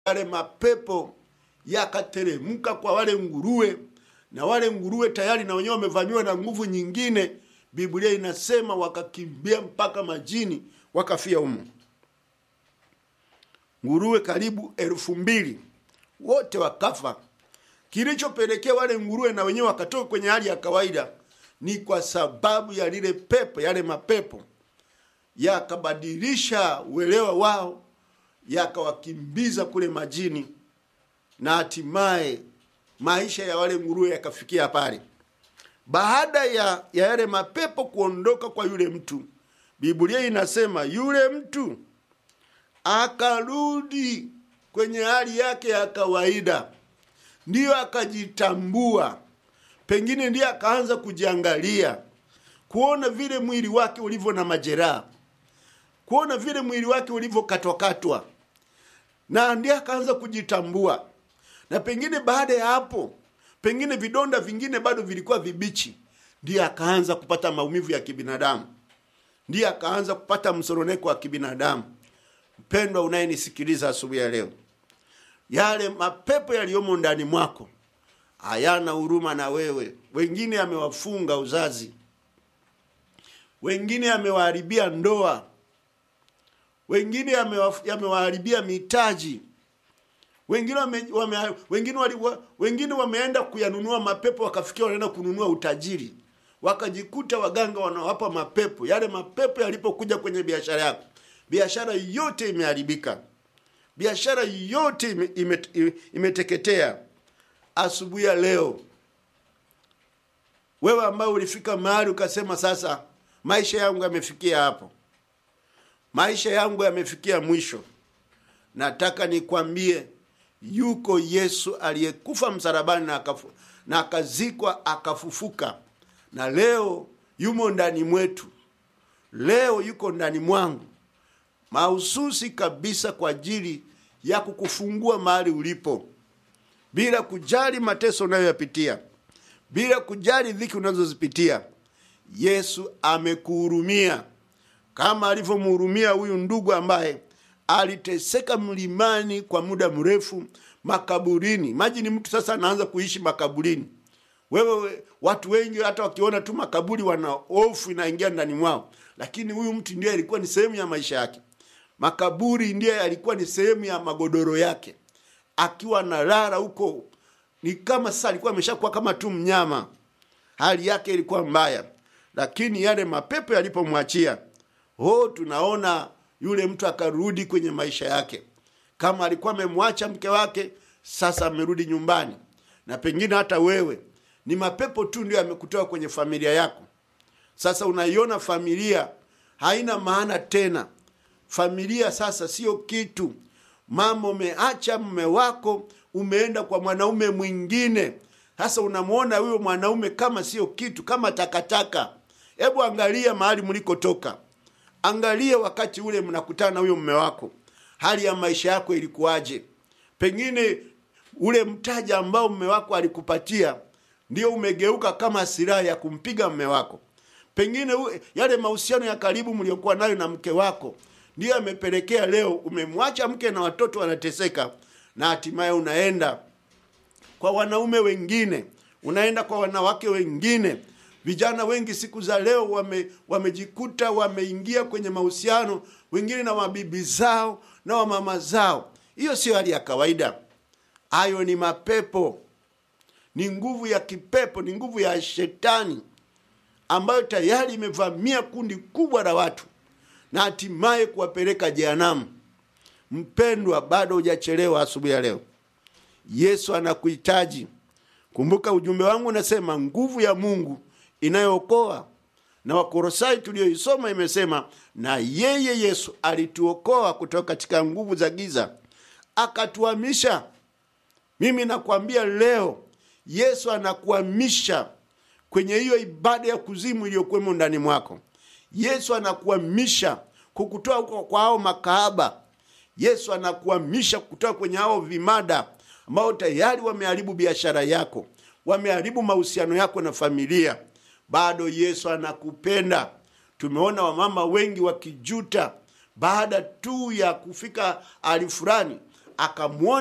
yale mapepo yakateremka kwa wale nguruwe, na wale nguruwe tayari na wenyewe wamevamiwa na nguvu nyingine. Biblia inasema wakakimbia mpaka majini, wakafia humo. Nguruwe karibu elfu mbili wote wakafa. Kilichopelekea wale nguruwe na wenyewe wakatoka kwenye hali ya kawaida ni kwa sababu ya lile pepo, yale mapepo yakabadilisha uelewa wao, yakawakimbiza kule majini, na hatimaye maisha ya wale nguruwe yakafikia pale. Baada ya ya yale mapepo kuondoka kwa yule mtu, Biblia inasema yule mtu akarudi kwenye hali yake ya kawaida, ndiyo akajitambua, pengine ndiye akaanza kujiangalia, kuona vile mwili wake ulivyo na majeraha, kuona vile mwili wake ulivyokatwakatwa, na ndiye akaanza kujitambua. Na pengine baada ya hapo, pengine vidonda vingine bado vilikuwa vibichi, ndiye akaanza kupata maumivu ya kibinadamu, ndiye akaanza kupata msoroneko wa kibinadamu. Mpendwa unayenisikiliza asubuhi ya leo, yale mapepo yaliyomo ndani mwako hayana huruma na wewe. Wengine amewafunga uzazi, wengine amewaharibia ndoa, wengine amewa- amewaharibia mitaji, wengine wame, wame, wengine, wali, wa- wengine wameenda kuyanunua mapepo, wakafikia wanaenda kununua utajiri, wakajikuta waganga wanawapa mapepo. Yale mapepo yalipokuja kwenye biashara yako, biashara yote imeharibika, biashara yote ime, ime, ime, imeteketea. Asubuhi ya leo, wewe ambaye ulifika mahali ukasema, sasa maisha yangu yamefikia hapo, maisha yangu yamefikia mwisho, nataka nikwambie yuko Yesu aliyekufa msalabani na, akafu, na akazikwa akafufuka, na leo yumo ndani mwetu, leo yuko ndani mwangu mahususi kabisa kwa ajili ya kukufungua mahali ulipo, bila kujali mateso unayoyapitia, bila kujali dhiki unazozipitia. Yesu amekuhurumia kama alivyomhurumia huyu ndugu ambaye aliteseka mlimani kwa muda mrefu makaburini. Imagine mtu sasa anaanza kuishi makaburini. Wewe, watu wengi hata wakiona tu makaburi wana hofu inaingia ndani mwao, lakini huyu mtu ndiye alikuwa ni sehemu ya maisha yake. Makaburi ndiye alikuwa ni sehemu ya magodoro yake, akiwa analala huko ni kama sasa alikuwa ameshakuwa kama tu mnyama. Hali yake ilikuwa mbaya, lakini yale mapepo yalipomwachia, oh, tunaona yule mtu akarudi kwenye maisha yake. Kama alikuwa amemwacha mke wake, sasa amerudi nyumbani. Na pengine hata wewe ni mapepo tu ndio yamekutoa kwenye familia yako. Sasa unaiona familia haina maana tena. Familia sasa sio kitu. Mama, umeacha mume wako, umeenda kwa mwanaume mwingine. Sasa unamwona huyo mwanaume kama sio kitu, kama takataka. Hebu angalia mahali mlikotoka, angalia wakati ule mnakutana na huyo mume wako, hali ya maisha yako ilikuwaje? Pengine ule mtaji ambao mume wako alikupatia ndio umegeuka kama silaha ya kumpiga mume wako. Pengine u- yale mahusiano ya karibu mliokuwa nayo na mke wako ndiyo amepelekea leo umemwacha mke na watoto wanateseka, na hatimaye unaenda kwa wanaume wengine, unaenda kwa wanawake wengine. Vijana wengi siku za leo wame, wamejikuta wameingia kwenye mahusiano wengine na mabibi zao na wamama zao. Hiyo sio hali ya kawaida, hayo ni mapepo, ni nguvu ya kipepo, ni nguvu ya shetani ambayo tayari imevamia kundi kubwa la watu na hatimaye kuwapeleka jehanamu. Mpendwa, bado hujachelewa asubuhi ya leo. Yesu anakuhitaji. Kumbuka ujumbe wangu unasema nguvu ya Mungu inayookoa, na Wakolosai tuliyoisoma imesema, na yeye Yesu alituokoa kutoka katika nguvu za giza akatuhamisha. Mimi nakwambia leo, Yesu anakuhamisha kwenye hiyo ibada ya kuzimu iliyokuwemo ndani mwako. Yesu anakuhamisha kukutoa huko kwa hao makahaba. Yesu anakuhamisha kutoka kwenye hao vimada ambao tayari wameharibu biashara yako, wameharibu mahusiano yako na familia. Bado Yesu anakupenda. Tumeona wamama wengi wakijuta baada tu ya kufika hali fulani, akamwona